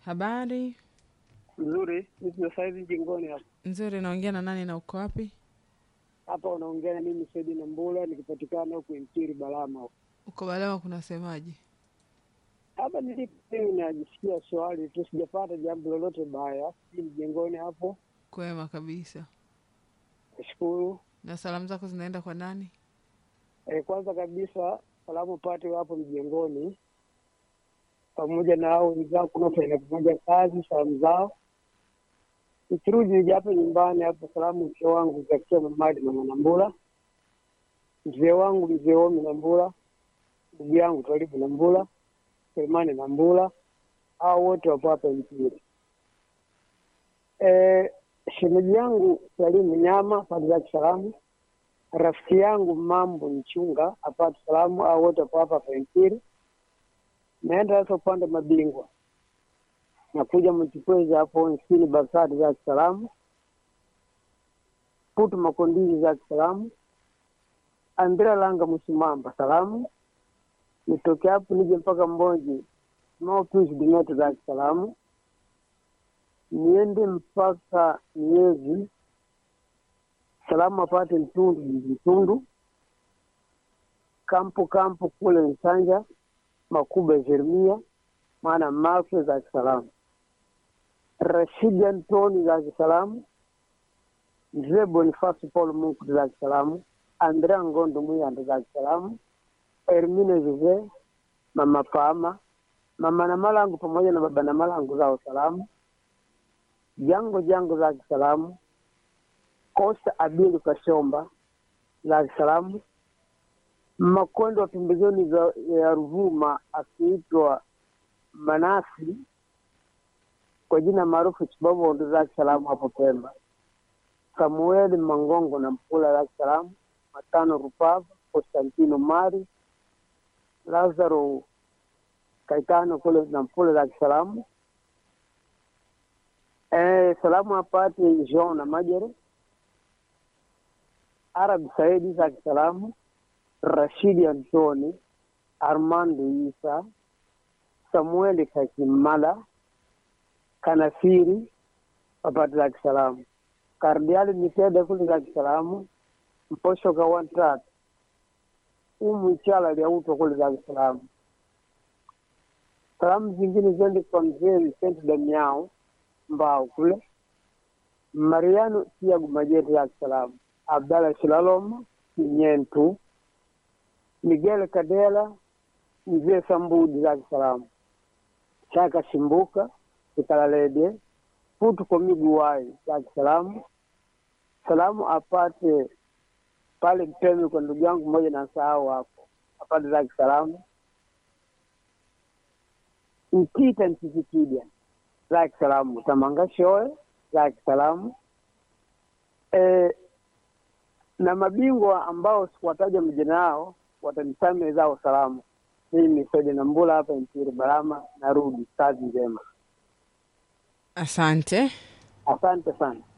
Habari Nzuri, nipo saizi jingoni hapa. nzuri. Naongea na nani na uko wapi? Hapa unaongea na mimi Saidi na Mbula nikipatikana huku Mtiri Balama huko. Uko Balama, kunasemaje? Hapa nilipo mimi najisikia swali tu, sijapata jambo lolote baya. Si mjengoni hapo, Kwema kabisa. nashukuru. Na salamu zako zinaenda kwa nani? E, kwanza kabisa salamu pate hapo mjengoni pamoja na hao wenzao kunaofanya pamoja kazi, salamu zao. Nikirudi nija hapa nyumbani hapo, salamu mke wangu zakia Mamadi na Mwanambula, mzee wangu mzee Omi na Mbula, ndugu yangu Twalibu na Mbula, Selemani na Mbula, hao wote wapo hapa Mpiri. E, shemeji yangu Salimu Nyama pande zake salamu rafiki yangu mambo mchunga apate salamu au wote wapo hapa Pempiri. Naenda sasa upande mabingwa, nakuja Mchikwezi hapo nchini Basati za salamu, Putu Makondili za salamu, Andrea Langa Msimamba salamu, nitoke hapo nije mpaka Mbonji Maupius Dimeto za salamu, niende mpaka Miezi salamu apate Mtundu Mtundu kampu kampu kule Nsanja Makube Jeremia maana Mafe za salamu Rashidi Antoni za salamu Mzee Bonifasi Paul Mungu za salamu Andrea Ngondo Muyanda za salamu Hermine Jose Mama Pama Mama na Malangu pamoja na baba na Malangu zao salamu Jango Jango za salamu Kosta Abilu Kashomba za salamu Makondo wa pembezoni za ya Ruvuma akiitwa Manasi kwa jina maarufu Chibobondo za salamu hapo Pemba. Samueli Mangongo na Mpula za salamu Matano Rupava Konstantino Mari Lazaro Kaitano kule na Mpula za salamu eh, salamu apate Jean na Majere Arab Saidi za salamu Rashidi Antoni, Armando Isa, Samueli Kakimala, Kanasiri wapate za kisalamu, Kardiali Mitede kule za kisalamu, Mposho Kawantrat, Umu Ichala Liautwa kule za kisalamu. Salamu zingine zende kwa mzee Vicente Damiao Mbao kule, Mariano Tiagu Majete za kisalamu, Abdalla Shilaloma Kinyentu, Miguel Kadela, mzee Sambudi za salamu, Chaka Shimbuka Kikalalede, Putu kwa Miguwai za salamu, salamu apate pale Mtemi kwa ndugu yangu mmoja na sahau hapo, apate za salamu, Mtita Ntisikidya za salamu, Tamanga Shoe za salamu e, na mabingwa ambao sikuwataja majina yao watanisamehe zao salamu. Mimi Saidi na Mbula hapa Mpiri Balama, narudi. Kazi njema, Asante. asante sana.